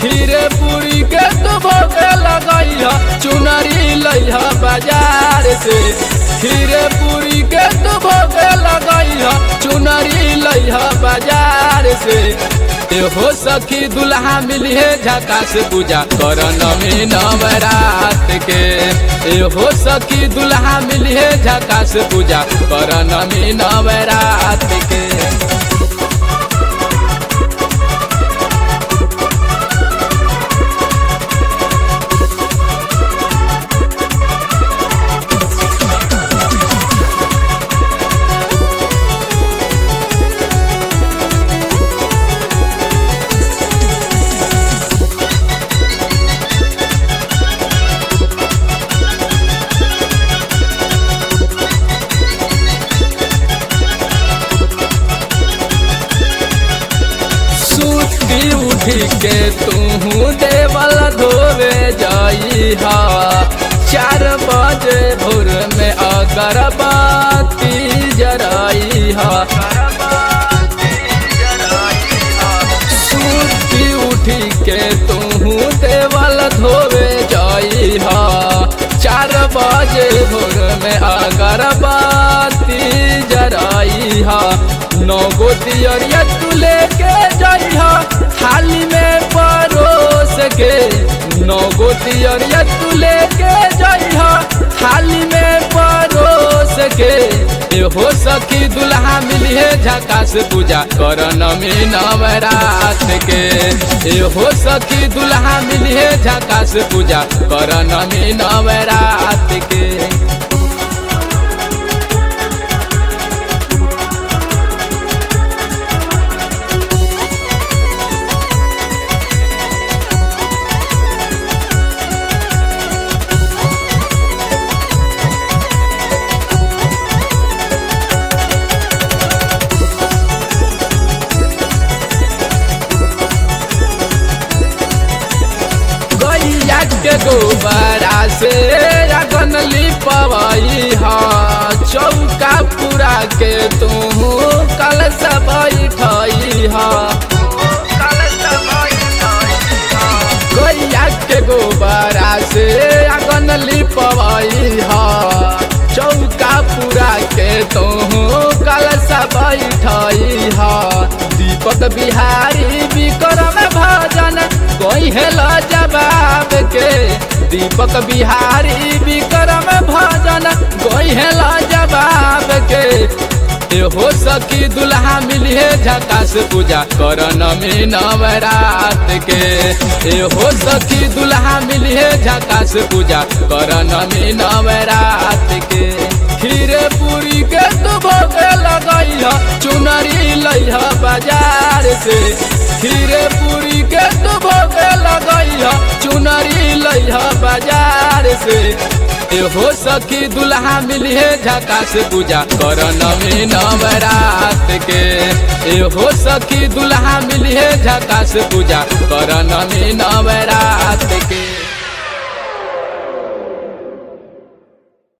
खीरे पूरी के तू भोगे लगैह चुनरी लैह बाजार से खीरे पूरी के तू भोगे लगैह चुनरी लैह बाजार से हो सखी दुल्हा मिलिए झकास पूजा कर नमी नवरात के हो सखी दुल्हा मिलिए झकास पूजा कर नमी नवरात के सुती उठी के तू देवल धोवे जाई हा चार बजे भोर में अगरबत्ती जराई हा सुती उठी के तू देवल धोवे जाई हा चार बजे भोर में अगरबत्ती जराई हा नौ गो दियरिया तू लेके जाइहा थाली में परोस के नौ गो दियरिया तू लेके जाइहा थाली में परोस के हो सखी दुल्हा मिलिए झकास पूजा कर नमी नवरात के हो सखी दुल्हा मिलिए झकास पूजा कर नमी नवरात के गैया के गोबरा से अगन लिपवई हा चौका पूरा के तू कल सब बैठई हा गैया के गोबरा से अगन लिपवई हा चौका पूरा के तू कल सब बैठई हा दीपक बिहारी विक्रम भजन कोई हेला जवाब के दीपक बिहारी विक्रम भजन कोई हेला जवाब के हो सकी दुल्हा मिलिए झकास पूजा कर नमी नवरात के हो सकी दुल्हा मिलिए झकास पूजा कर नमी नवरात के खीरे पूरी के तू भोगे लगैह चुनरी लैह बाजार से खीरे पूरी के तू भोगे लगैह चुनरी लैह बाजार से हो सखी दुल्हा मिलिए झकास पूजा कर नमी नवरात के हो सखी दुल्हा मिलिए झकास पूजा कर नमी नवरात के